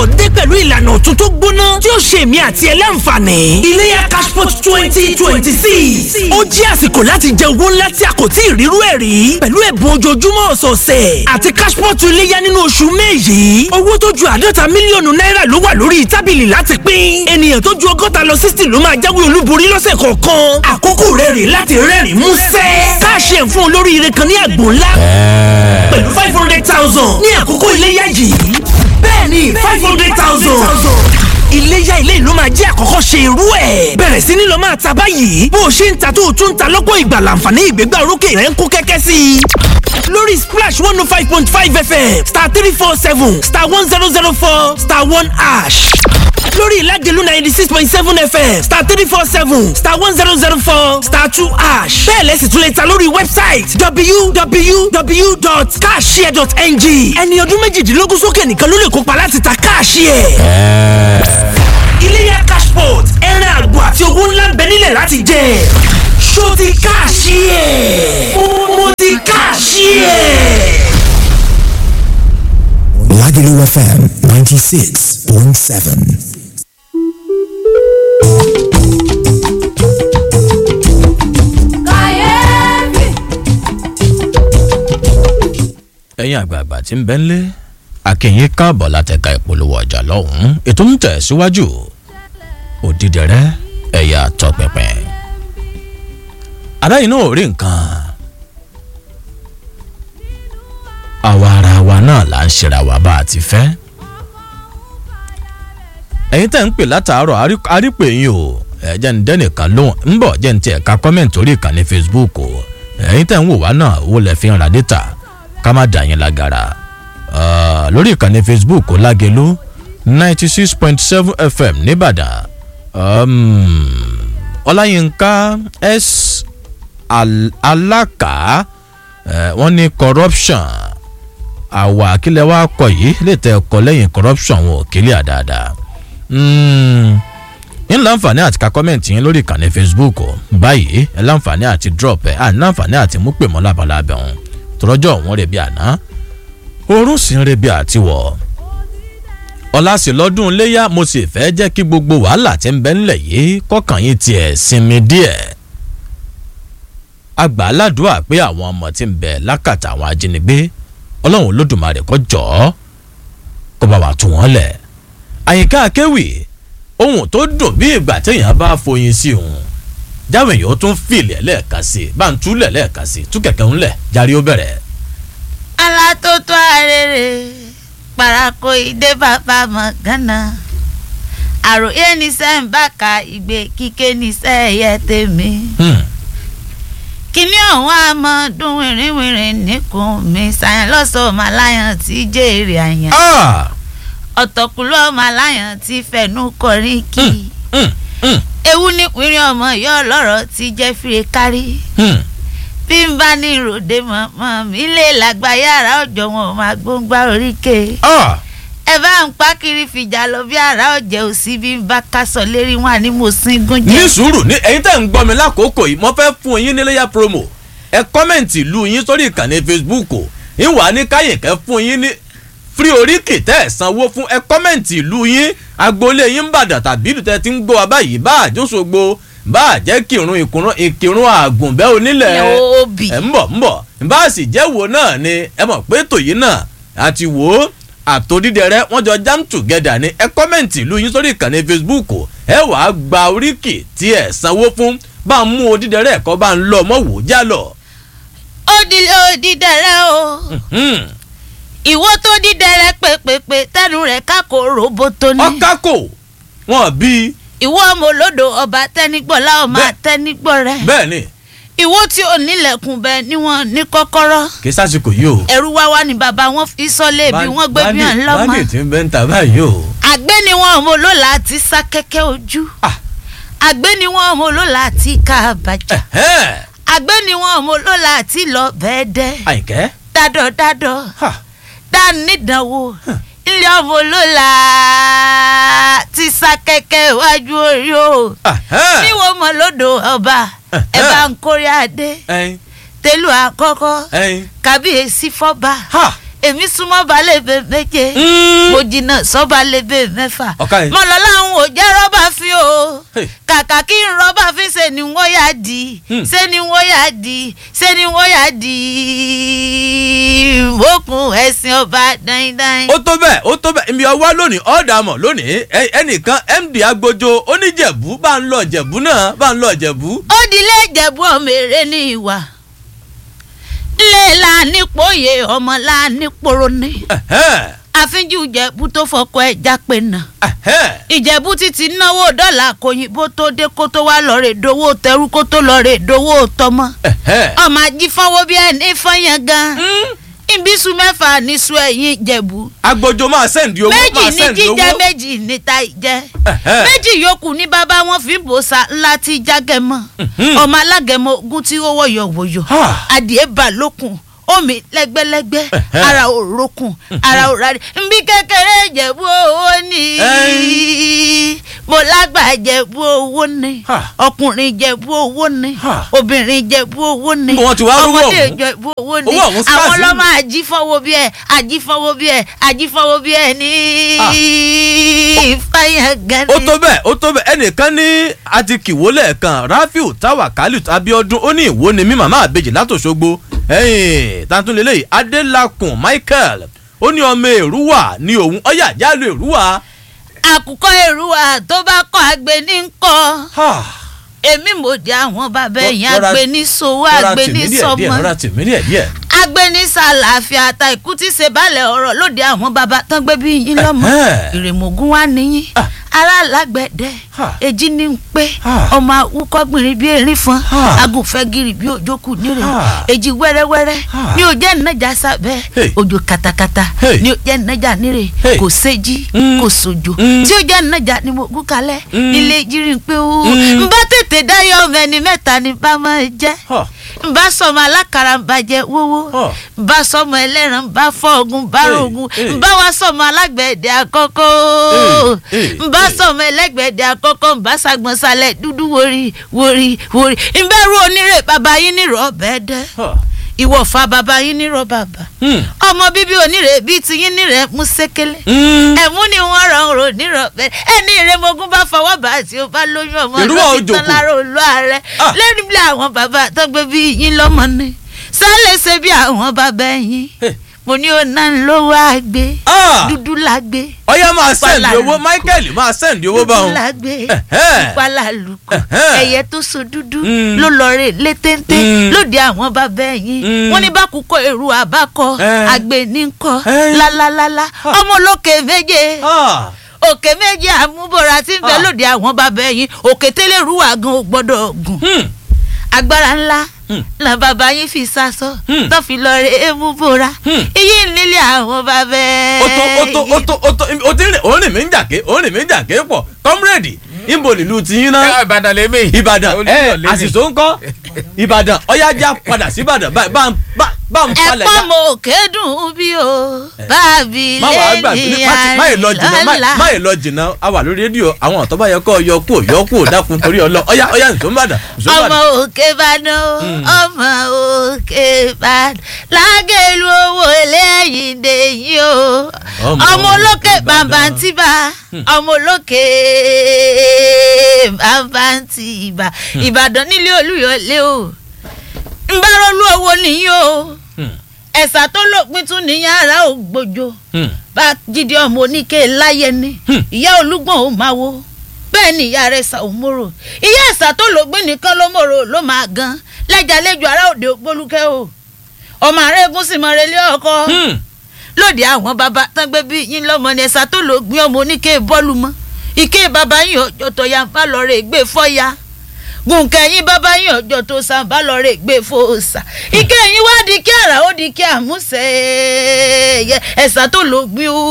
cashpot dé pẹ̀lú ìlànà ọ̀tun tó gbóná tí ó ṣe èmi àti ẹ láǹfààní. iléyá cashpot twenty twenty six ó jẹ́ àsìkò láti jẹ owó ńlá tí a kò tí ì rírú ẹ̀ rí pẹ̀lú ẹ̀bùn ojoojúmọ́ ọ̀sọ̀ọ̀sẹ̀ àti cashpot iléyá nínú oṣù May yìí owó tó ju àádọ́ta mílíọ̀nù náírà ló wà lórí tábìlì láti pín ènìyàn tó ju ọgọ́ta lọ sixty ló máa jáwé olúborí lọ́sẹ̀ kọ̀ọ̀kan àkókò rẹ̀ rè láti rẹ́rìn músẹ́ káàṣì ẹ̀ fún olóríire kan ní àgbò ńlá pẹ̀lú five hundred thousand ní àkókò iléyá yìí bẹ́ẹ̀ni five hundred thousand iléyá ilé ìlú máa jẹ́ àkọ́kọ́ ṣe irú ẹ̀. bẹ̀rẹ̀ sí ní lọ máa ta báyìí bó o ṣe ń ta tó o tún ń ta lọ́pọ̀ ìgbà láǹfààní ìgbégbá orókè rẹ̀ ń kó kẹ́kẹ́ sí i. lórí splash one oh five point five fm star three four seven star one zero zero four star one ash lórí ìlàjẹ̀lú ninety six point seven fm star three four seven star one zero zero four star two ash bẹ́ẹ̀ lẹ́sìn tún lè ta lórí wẹ́bsáìtì www.cashshare.ng ẹni ọdún méjìdínlógún sókè nìkan ló lè kópa láti ta káàṣìẹ̀. iléyá cashport ẹran àgbò àti owó ńlá ń bẹ nílẹ̀ láti jẹ ṣó ti káàṣìẹ̀ mo ti káàṣìẹ̀. Lagelu FM 96.7. ẹ̀yin àgbààgbà tí ń bẹ ńlé akínyìn káàbọ̀ látẹ̀ka ìpolówó ọjà lọ́hùn-ún ètò ń tẹ̀ síwájú òdìdẹrẹ́ ẹ̀yà tọpẹpẹ. adáyìn náà ò rí nǹkan àwa ara wa náà là ń ṣera wa bá a ti fẹ́. ẹ̀yin tẹ̀ ń pè látàárọ̀ arí- arípè yín o ẹ̀ jẹ́ ń dẹ́nìkan lóhùn ń bọ̀ jẹ́ ń tiẹ̀ ka kọ́mẹ̀ntì orí ìkànnì Facebook o ẹ̀yin tẹ̀ ń wò wá náà owó lẹ̀ fi ń ra dátà ká má dà yín lágara Ah, lórí ìkànnì Facebook Lágelú ninety six point seven FM nìbàdàn um, Ọláyínká S Al- Alákà eh, wọ́n ní corruption àwa àkílẹ̀ wa kọ yìí lè tẹ ọkọ lẹ́yìn corruption wọn ò kílẹ̀ àdáadáa ń láǹfààní àti ka kọ́mẹ̀ntì yín lórí ìkànnì Facebook o. báyìí ẹ láǹfààní àti drop ẹ àní láǹfààní àti mú pè mọ́ lábalábẹ́ wọn tọrọjọ́ òun rẹ̀ bí àná oorun sì ń rebi àtiwọ̀ ọ̀làsì lọ́dún iléyà mo sì fẹ́ jẹ́ kí gbogbo wàhálà tí ń bẹ ńlẹ̀ yìí kọ́kàn yín tiẹ̀ sinmi díẹ̀ àgbà aládùúà pé àwọn ọmọ tí ń bẹ lákàtà àwọn ajínigbé ọlọ́run olódùmarè kó jọ̀ọ́ kó bá wa tú wọn lẹ̀ àyíká akéwì ohun tó dùn bí ìgbà téèyàn bá foyin sí òun jáwé yìí ó tún fìlẹ̀ lẹ́ẹ̀kan sí i bá ń túlẹ̀ lẹ́ẹ̀kan sí i tú kẹ̀kẹ́ ńlẹ̀ járí ó bẹ̀rẹ̀. alátótó arére parako ìdè bàbá mọ gánà àròyé ní sẹ́ńbàkà ìgbé kíké ní sẹ́ẹ̀yẹ tèmi Hmm. kíní ọ̀hún àmọ́ dún wìrìwìrì níkùn mi sàyẹn lọ́sọ̀ọ́ màláyàn tí jèrè àyàn Ah! ọ̀tọ̀kùlú ọmọ aláyàn tí fẹ̀nú kọrin kí Hmm. Hmm. ewu ní pínrín ọmọ yọ lọ́rọ̀ tí jẹ́ fìrè kárí Hmm. bí n bá ní ìròdè mọ̀mọ́ mi lè lágbá yàrá ọ̀jọ̀ wọn ò máa gbóngbá oríkè Ah! ẹ bá ń pa kiri fìjà lọ bí àrà ọ̀jẹ̀ òsì bí n bá kásọ̀ lérí wọn ni mo sin gún ní jẹ. sùúrù ní ẹ̀yin tẹ́ ń gbọ́ mi lákòókò yìí mo fẹ́ fún yín níléyà promo ẹ kọ́mẹ̀ntì ìlú yín sórí ìkànnì Facebook ìwà ní káyìnkẹ́ fún yín ní fírí oríkì tẹ́ ẹ̀ sanwó fún ẹ kọ́mẹ̀ntì ìlú yín agboolé yín ń bàdàn tàbí ìlú tẹ́ ti ń gbọ́ wa báyìí bá àjọṣogbo bá àjẹ́ kírun ìkùrún ìkírun àgùnbẹ́ onílẹ̀ ẹ òbí ẹ ń bọ̀ ń bọ̀ bá a sì jẹ́ wo náà ni ẹ mọ̀ pé tòyí náà àti wò ó àtòdídẹrẹ wọn jọ jam together ní ẹ kọ́mẹ̀ntì ìlú yín sórí ìkànnì Facebook ẹ wàá gba oríkì tí ẹ sanwó fún bá a mú odídẹrẹ ẹ̀kọ́ bá ń lọ ọmọ wò já lọ. ó dilé ó dídẹrẹ o Hmm. ìwọ tó dídẹrẹ pépépé tẹnu rẹ kákò roboto ní. ọkákò wọn bí ìwọ ọmọ olódò ọba tẹnigbọlá ọmọ Bẹ́ẹ̀. àtẹnigbọ rẹ. bẹ́ẹ̀ ni ìwọ tí ò nílẹ̀kùn bẹ níwọ̀n ní kọ́kọ́rọ́. kì í sásìkò yìí o. ẹrú wá wá ní bàbá wọn fi sọlé bí wọ́n gbé bí hàn lọ́mọ. báńdì tí ń bẹ́ ń ta báyìí o. àgbẹ̀ ni wọn ọmọ olóòlà àti sá kẹ́kẹ́ ojú. Ah. àgbẹ̀ ni wọn ọmọ olóòlà àti ká àbàjá. Ẹ̀hẹ́n. àgbẹ̀ ni wọn ọmọ olóòlà àti lọ bẹ́ẹ̀ dẹ́. àyìnkẹ́. dádọ̀ dádọ̀ Ha. dánidánwò ilé ọmọ olóòlà ti sá kẹ́kẹ́ iwájú orí o. Ẹ̀hẹ́n. níwọ̀n mọ̀ lódò ọba ẹ bá ń kórè adé ẹyin tẹlu àkọ́kọ́ ẹyin. kábíyèsí fọ́ba ha èmi súnmọ́ balẹ̀ bẹ́ẹ̀ méje mo jìnnà sọ́balẹ̀ bẹ́ẹ̀ mẹ́fà Ọ̀ka yẹn. mọ̀lọ́lá ń wò jẹ́ rọ́bà fi o Hey. kàkà kí n rọ́bà fi ṣe ni wọ́n yá di Hmm. ṣe ni wọ́n yá di ṣe ni wọ́n yá di bókun ẹ̀sìn ọba dáindáin. ó tó bẹ́ẹ̀ ó tó bẹ́ẹ̀ ibi ọwọ́ lónìí ọ̀dà mọ̀ lónìí ẹ- ẹnìkan md agbójo oníjẹ̀bú bá ń lọ jẹ̀bú náà bá ń lọ jẹ̀bú. ó dilé ìjẹ̀bú ọmọ èrè ní ìwà ilé la nípòye ọmọ la nípòrò ní Ẹ̀hẹ́n, àfínjú ìjẹ̀bú tó fọkọ ẹ̀ jápé náà ẹ̀hẹ́n. ìjẹ̀bú títí náwó dọ́là kòyìnbó tó dé kó tó wá lọ́ọ́ rè dowó tẹrú kó tó lọ́ọ́ rè dowó tọmọ Ẹ̀hẹ́n. ọmọ ajífọwọ́ bí ẹni fọyín gan ìbísù mẹ́fà níṣu ẹ̀yìn ìjẹ̀bú agbójo máa sẹ́ǹdì owó méjì máa ní sẹ́ǹdì jíjẹ owó. méjì níta ìjẹ Ẹ̀hẹ́n. méjì yòókù ní bàbá wọn fi ń bò sa ńlá tí jágẹmọ ọmọ alágẹmọ ogun tí ó wọyọ wọyọ Ha. adìẹ bà lókun omi lẹ́gbẹ́lẹ́gbẹ́ Ẹ̀hẹ́n. ara ò rókun ara ò rárí nbí kékeré ìjẹ̀bú owó ni mo lágbà ìjẹ̀bú owó ni Ha. ọkùnrin ìjẹ̀bú owó ni Ha. obìnrin ìjẹ̀bú owó ni Níbo wọ́n ti wá rówó ọmọdé ọ̀hún? ìjẹ̀bú owó ni Owó ọ̀hún scarce àwọn ni. ọlọ́mọ àjífọwọ́ bí ẹ̀ àjífọwọ́ bí ẹ̀ àjífọwọ́ bí ẹ̀ ní fáyà gan ó tó bẹ́ẹ̀ ó tó bẹ́ẹ̀ ẹnìkan ní àti kìwó lẹ́ẹ̀kan rafiu tawakali abiodun ó ní ìwó ni mí màmá àbejì látòṣogbo ẹ̀yìn tantunlélẹ́yìí adélakùn michael ó ní ọmọ èrúwà ní òun ọyà jálù èrúwà. àkùkọ èrúwà tó bá kọ àgbẹ̀ ní kọ́ Ha. èmi mò di àwọn bàbá ẹ̀yìn Rọra- àgbẹ̀ ní sowó rọra àgbẹ̀ tì mí ní díẹ̀ díẹ̀, sọmọ rọra tì mí díẹ̀ díẹ̀. àgbẹ̀ ní sàlàáfíà àtà ikú tí ṣe balẹ̀ ọ̀rọ̀ lóde àwọn bàbá tán gbé bí yín lọ́mọ Ẹ̀hẹ́n. ìrèmọ̀gún wa níyìn Ah. ará alágbẹ̀dẹ Ha. èjì ní ń pé Ha. ọmọ awúkọ́gbìnrin bíi erin fún Ha. agùnfẹ́gìrì bíi òjòkù nírè Ha. èjì wẹ́rẹ́wẹ́rẹ́ Ha. ní òjẹ́ ìnájà sábẹ́ Hey. òjò katakata Hey. ní òjẹ́ ìnájà nírè Hey. kò séjì Mm. kò sòjò Mm. tí òjẹ́ ìnájà ni mo gún kalẹ̀ Mm. nílé jírí pé ó Mm. ń bá tètè dáyọ̀ ọmọ ẹni mẹ́ta ni bá máa jẹ́ Ha. n bá sọmọ alákàrà ń bàjẹ́ wówó Huh. n bá sọmọ ẹlẹ́ran ń bá fọ́ ogun bá Hey, rogun hey. n bá wá sọmọ alágbẹ̀dẹ àkọ́kọ́ Hey, hey, n bá hey. sọmọ ẹlẹ́gbẹ̀dẹ àkọ́kọ́ n bá sagbọ̀nsalẹ̀ dúdú wórí wórí wórí n bẹ́ ru onírè bàbá yín nírọ̀ ọ̀bẹ dẹ́ Ha. ìwọ̀fà bàbá yín nírọ̀ bàbá Hmm. ọmọ bíbí onírè bíi ti yín nírẹ̀ mú sékélé Hmm. ẹ̀mú ni wọ́n ràn rò nírọ̀ bẹ́ẹ̀ ẹni ìrẹ́mọ̀gún bá fọwọ́ bá àti ó bá lóyún ọmọ Ìrúwà ló ti tán òjòkó. lára olú ààrẹ Ah. lẹ́nu bí àwọn bàbá tó gbé bí yín lọ́mọ ni sálẹ̀ ṣe bí àwọn bàbá yín Hey. mo ní ọ̀nà lówó àgbé Ah. dúdú lágbé ọyá máa sẹ́ǹdì Pàlà- owó michael máa sẹ́ǹdì owó dúdú báwọn. lágbé Ẹ̀hẹ́. ìpalà lùkọ Ẹ̀hẹ́. ẹyẹ tó so dúdú Mm. ló lọ rè létéńté Mm. lóde àwọn bàbá yín Mm. wọn ní bá kúkọ èrú àbákọ Eh. àgbè ní kọ Eh. lálálálá ọmọ olókè méje Ah. òkè méjì àmúbọ̀ra tí ń bẹ Ah. lóde àwọn bàbá yín òkè tẹ́lẹ̀ rúwà gan ò gbọ́dọ̀ gùn Hmm. agbára ńlá Hmm. la bàbá yín fi sásọ Hmm. tó fi lọ rè é mú bora Hmm. iye nílé àwọn bàbá ó tó ó tó ó tó ó tó ó ti rìn òun rìn mí ń jàké òun rìn mí ń jàké pọ̀ kọ́mírèdì níbo nílùú ti yín náà. ìbàdàn lèmi. ìbàdàn ẹ Olúyọ̀ lèmi. àṣìṣó ń kọ́ ìbàdàn ọ̀yájà padà sí ìbàdàn bá bá bá bá ń palẹ̀ ẹ̀pọ̀ já. mo kédùn bí o bábí má wàá gbà lẹ́ni má yìí lọ jìnnà má- má àìlọ́la yìí lọ jìnnà a wà lórí rédíò àwọn ọ̀tọ́ bá yẹ kọ́ yọ kú yọ kú dákun torí ọlọ ọ̀yá ọ̀yá nìṣó ń bàdàn nìṣó ń ọmọ bàdàn. òkè bàdàn ọmọ òkè bàdàn lágẹ̀lú owó lẹ́yìn dèyí o Ọmọ ọmọ olókè Òkè Ìbàdàn. bàbàǹtìbà ọmọ olókè bàbàǹtìbà ìbàdàn nílé olúyọlé o ń bá rọlú owó nìyí o Hmm. ẹ̀sà tó lópin tún ní yàrá ògbójó Hmm. bá jíde ọmọ oníke láyé ni Hmm. ìyá olúgbọ̀n ò máa wo bẹ́ẹ̀ ni ìyá rẹ̀ sà ò mòrò ìyá ẹ̀sà tó lògbìn nìkan ló mòrò ló máa gan lẹ́jà lẹ́jọ́ ará òde ògbólúkẹ́ o ọmọ àrẹ́gùn sì mọ relé ọkọ Hmm. lóde àwọn bàbá tán gbé bí yín lọ́mọ ni ẹ̀sà tó lògbìn ọmọ oníke bọ́ọ̀lù mọ́ ike bàbá yín ọjọ́ tó ya bá lọ rè gbé fọ́ya gùnkẹ́ yín bàbá yín ọjọ́ tó sàn bá lọ rè gbé fòòsà ike yín wá di kí àrà ó di kí àmúṣe ẹ̀sà tó lògbìn o